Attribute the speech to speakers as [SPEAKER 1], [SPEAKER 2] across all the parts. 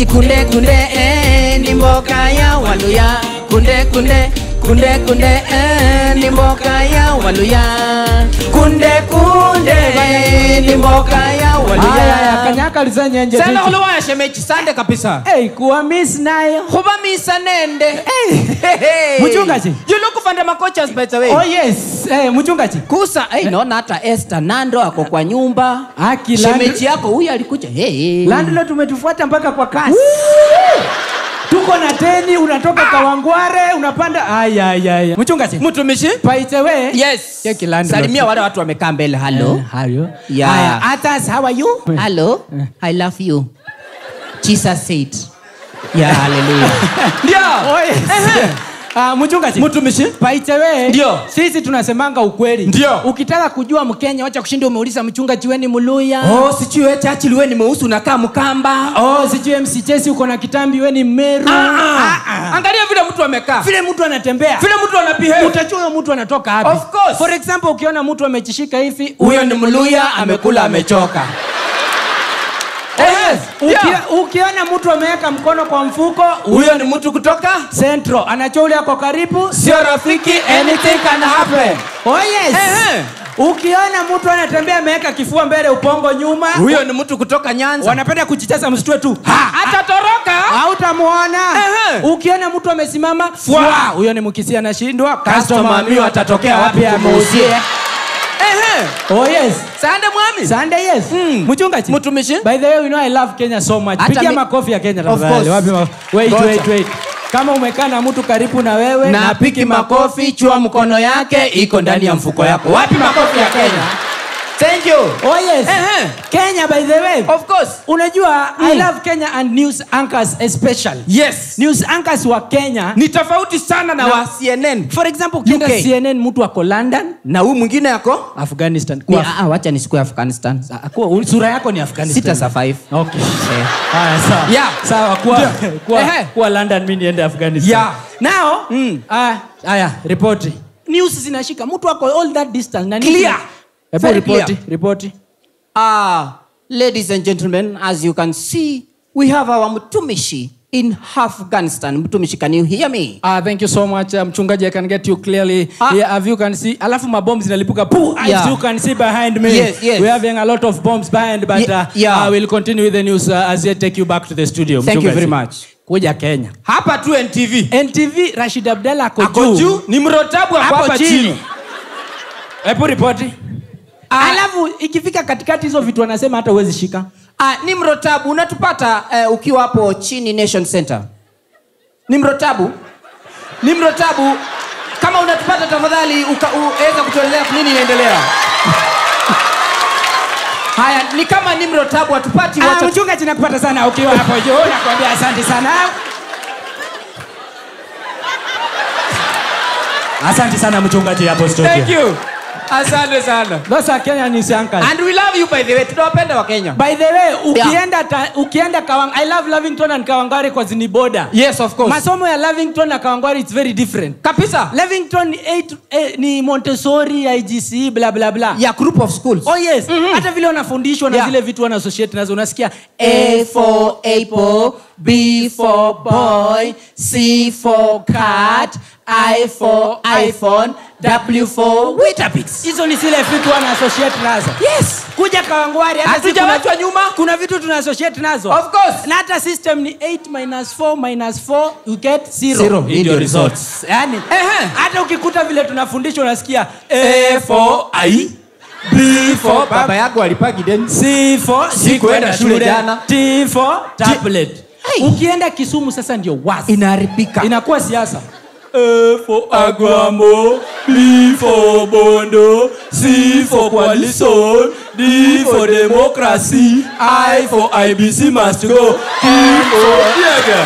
[SPEAKER 1] ati kunde kunde eh, ni mboka ya waluya kunde kunde kunde kunde eh, ni mboka ya waluya kunde kunde eh, ni mboka ya
[SPEAKER 2] Haya,
[SPEAKER 1] waluya
[SPEAKER 2] kanyaka lizenyenje
[SPEAKER 1] sana khuluwaya shemeji sande kabisa
[SPEAKER 2] Hey, kuwa miss nayo
[SPEAKER 1] khuba misa nende
[SPEAKER 2] Mchungaji.
[SPEAKER 1] you look for the makochas by the way
[SPEAKER 2] oh yes hey, mchungaji
[SPEAKER 1] kusa hey, naona hata Esther Nando ako kwa nyumba
[SPEAKER 2] Aki,
[SPEAKER 1] shemeji yako huyu alikuja hey.
[SPEAKER 2] landlord tumetufuata mpaka kwa kasi tuko na teni unatoka kawangware unapanda ayayaya mchungaji
[SPEAKER 1] mtumishi
[SPEAKER 2] paitewe
[SPEAKER 1] yes
[SPEAKER 2] Cheki landlord.
[SPEAKER 1] salimia wale watu wamekaa mbele hello
[SPEAKER 2] hayo
[SPEAKER 1] Yeah.
[SPEAKER 2] haya atas how are you
[SPEAKER 1] hello i love you jesus said yeah hallelujah ndio
[SPEAKER 2] oh yes Ah, mchungaji
[SPEAKER 1] mtumishi
[SPEAKER 2] paitewe
[SPEAKER 1] Ndio.
[SPEAKER 2] sisi tunasemanga ukweli
[SPEAKER 1] Ndio.
[SPEAKER 2] ukitaka kujua mkenya wacha kushinda umeuliza mchungaji weni muluya
[SPEAKER 1] oh sijui wewe chachi liwe ni mweusi unakaa mkamba
[SPEAKER 2] oh sijui mc chesi uko na kitambi weni mmeru
[SPEAKER 1] Ah, ah. angalia vile mtu amekaa
[SPEAKER 2] vile mtu anatembea
[SPEAKER 1] vile mtu anabehave
[SPEAKER 2] utajua huyo mtu anatoka wapi
[SPEAKER 1] Of course.
[SPEAKER 2] for example ukiona mtu amejishika hivi
[SPEAKER 1] huyo ni mluya amekula amechoka
[SPEAKER 2] yes.
[SPEAKER 1] Yeah.
[SPEAKER 2] Uki, ukiona mtu ameweka mkono kwa mfuko
[SPEAKER 1] huyo ni mtu kutoka
[SPEAKER 2] centro anajua ule ako karibu
[SPEAKER 1] sio rafiki anything can happen
[SPEAKER 2] oh yes
[SPEAKER 1] Ehe.
[SPEAKER 2] ukiona mtu anatembea ameweka kifua mbele upongo nyuma
[SPEAKER 1] huyo ni mtu kutoka nyanza
[SPEAKER 2] wanapenda kujichaza msitue tu
[SPEAKER 1] atatoroka
[SPEAKER 2] hautamuona
[SPEAKER 1] Ehe.
[SPEAKER 2] ukiona mtu amesimama
[SPEAKER 1] Fwa.
[SPEAKER 2] fwa huyo ni mkisi anashindwa
[SPEAKER 1] Customer miwa atatokea wapi
[SPEAKER 2] ameuzie
[SPEAKER 1] Ehe.
[SPEAKER 2] oh yes
[SPEAKER 1] sande mwami
[SPEAKER 2] Sunday yes
[SPEAKER 1] Mm.
[SPEAKER 2] mchungaji
[SPEAKER 1] mtumishi
[SPEAKER 2] by the way you know i love kenya so much
[SPEAKER 1] Hata
[SPEAKER 2] pigia
[SPEAKER 1] mi-
[SPEAKER 2] makofi ya kenya
[SPEAKER 1] Of
[SPEAKER 2] tafadhali
[SPEAKER 1] course.
[SPEAKER 2] wapi ma- wait
[SPEAKER 1] Ngoja.
[SPEAKER 2] wait wait kama umekaa na mtu karibu na wewe
[SPEAKER 1] na piki makofi chua mkono yake iko ndani ya mfuko yako wapi makofi ya kenya thank you
[SPEAKER 2] oh yes
[SPEAKER 1] Ehe.
[SPEAKER 2] kenya by the way
[SPEAKER 1] of course
[SPEAKER 2] unajua i love kenya and news anchors especially
[SPEAKER 1] yes
[SPEAKER 2] news anchors wa kenya
[SPEAKER 1] ni tofauti sana na
[SPEAKER 2] Na-
[SPEAKER 1] wa cnn
[SPEAKER 2] for example ukienda
[SPEAKER 1] UK.
[SPEAKER 2] cnn mtu ako london
[SPEAKER 1] na huyu mwingine yako
[SPEAKER 2] afghanistan
[SPEAKER 1] Ni-
[SPEAKER 2] Kuwa-
[SPEAKER 1] ah, wacha nisikue afghanistan
[SPEAKER 2] Ah, kuwa- sura yako ni afghanistan
[SPEAKER 1] sita sa five
[SPEAKER 2] okay
[SPEAKER 1] Eh.
[SPEAKER 2] haya sawa
[SPEAKER 1] Yeah.
[SPEAKER 2] sawa kuwa
[SPEAKER 1] Ndio.
[SPEAKER 2] kuwa,
[SPEAKER 1] Ehe.
[SPEAKER 2] kuwa london mi niende afghanistan
[SPEAKER 1] Yeah.
[SPEAKER 2] now
[SPEAKER 1] Mm.
[SPEAKER 2] ah, haya ripoti news zinashika mtu ako all that distance na
[SPEAKER 1] Clear.
[SPEAKER 2] hebu
[SPEAKER 1] Very
[SPEAKER 2] ripoti
[SPEAKER 1] clear.
[SPEAKER 2] ripoti
[SPEAKER 1] Ah, ladies and gentlemen, as you can see, we have our Mtumishi in Afghanistan. Mtumishi, can you hear me?
[SPEAKER 2] Ah, thank you so much uh, mchungaji i can get you clearly
[SPEAKER 1] Ah.
[SPEAKER 2] yeah, as you can see alafu mabomu zinalipuka Poo, as
[SPEAKER 1] Yeah.
[SPEAKER 2] you can see behind me
[SPEAKER 1] Yes, yes.
[SPEAKER 2] we're having a lot of bombs behind but
[SPEAKER 1] Ye-
[SPEAKER 2] uh,
[SPEAKER 1] yeah.
[SPEAKER 2] I will continue with the news uh, as I take you back to the studio
[SPEAKER 1] Thank you
[SPEAKER 2] mchungaji.
[SPEAKER 1] very much.
[SPEAKER 2] kuja kenya
[SPEAKER 1] Hapa tu NTV.
[SPEAKER 2] ntv rashid abdalla ako
[SPEAKER 1] Ako
[SPEAKER 2] juu
[SPEAKER 1] juu ni mrotabu ako
[SPEAKER 2] hapo
[SPEAKER 1] hapa
[SPEAKER 2] chini
[SPEAKER 1] chini.
[SPEAKER 2] hebu ripoti
[SPEAKER 1] Ah.
[SPEAKER 2] alafu ikifika katikati hizo vitu wanasema hata huwezi shika
[SPEAKER 1] Ah, ni mrotabu unatupata eh, ukiwa hapo chini Nation Center. Ni mrotabu. Ni mrotabu. Kama unatupata tafadhali uka- uweza kutuelezea nini inaendelea. Haya, ni kama ni mrotabu hatupati
[SPEAKER 2] Ah,
[SPEAKER 1] wacha
[SPEAKER 2] mchungaji nakupata sana ukiwa hapo juu nakwambia asante sana asante sana mchungaji hapo studio
[SPEAKER 1] Thank you. Asante sana.
[SPEAKER 2] those are Kenya news anchors
[SPEAKER 1] And we love you by the way. Tunawapenda wa Kenya.
[SPEAKER 2] by the way ukienda ta, ukienda Kawang I love Lavington and Kawangware kwa zini border
[SPEAKER 1] Yes, of course.
[SPEAKER 2] masomo ya Lavington na Kawangware it's very different
[SPEAKER 1] Kabisa.
[SPEAKER 2] Lavington ni, eight, eh, ni Montessori IGC bla bla bla
[SPEAKER 1] Ya group of schools.
[SPEAKER 2] oh yes hata vile wanafundishwa na
[SPEAKER 1] Yeah.
[SPEAKER 2] zile vitu wana associate nazo unasikia
[SPEAKER 1] A for apple, B for boy, C for cat, I for iPhone, W for Weetabix.
[SPEAKER 2] hizo ni zile vitu wana associate nazo
[SPEAKER 1] Yes.
[SPEAKER 2] kuja kawangwari hata si
[SPEAKER 1] Hatujawachwa
[SPEAKER 2] kuna-
[SPEAKER 1] nyuma.
[SPEAKER 2] kuna vitu tuna associate nazo
[SPEAKER 1] Of course.
[SPEAKER 2] na hata system ni 8 minus 4 minus 4 you get 0
[SPEAKER 1] Zero.
[SPEAKER 2] Hii ndio results yani
[SPEAKER 1] Ehe.
[SPEAKER 2] hata ukikuta vile tunafundishwa unasikia
[SPEAKER 1] A for I, B for baba yako alipagi deni.
[SPEAKER 2] C for
[SPEAKER 1] Sikuenda shule jana.
[SPEAKER 2] T for tablet
[SPEAKER 1] Hey.
[SPEAKER 2] ukienda kisumu sasa ndio wasi
[SPEAKER 1] Inaharibika.
[SPEAKER 2] inakuwa siasa A for Aguamo, B for Bondo, C for Coalition, D for Democracy, I for IBC must go, E for Diega.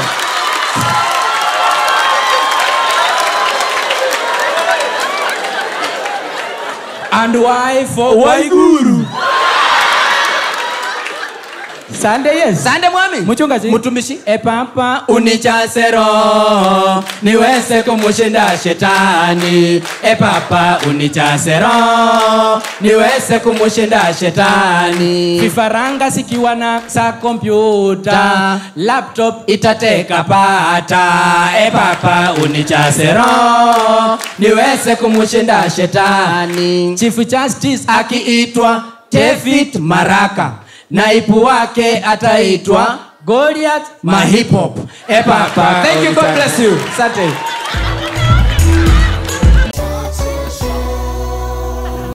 [SPEAKER 2] And Y for Waiguru.
[SPEAKER 1] sande yes
[SPEAKER 2] sande mwami
[SPEAKER 1] Mchungaji.
[SPEAKER 2] mtumishi
[SPEAKER 1] e papa
[SPEAKER 2] unijaze roho niweze kumushinda shetani e papa unijaze roho niweze kumushinda shetani
[SPEAKER 1] vifaranga sikiwa na sa kompyuta
[SPEAKER 2] Ta.
[SPEAKER 1] laptop
[SPEAKER 2] itateka pata e papa unijaze roho niweze kumushinda shetani
[SPEAKER 1] chief justice
[SPEAKER 2] akiitwa david maraka naibu wake ataitwa
[SPEAKER 1] goliath
[SPEAKER 2] mahipop e papa
[SPEAKER 1] thank you god
[SPEAKER 2] unijaze-
[SPEAKER 1] bless you asante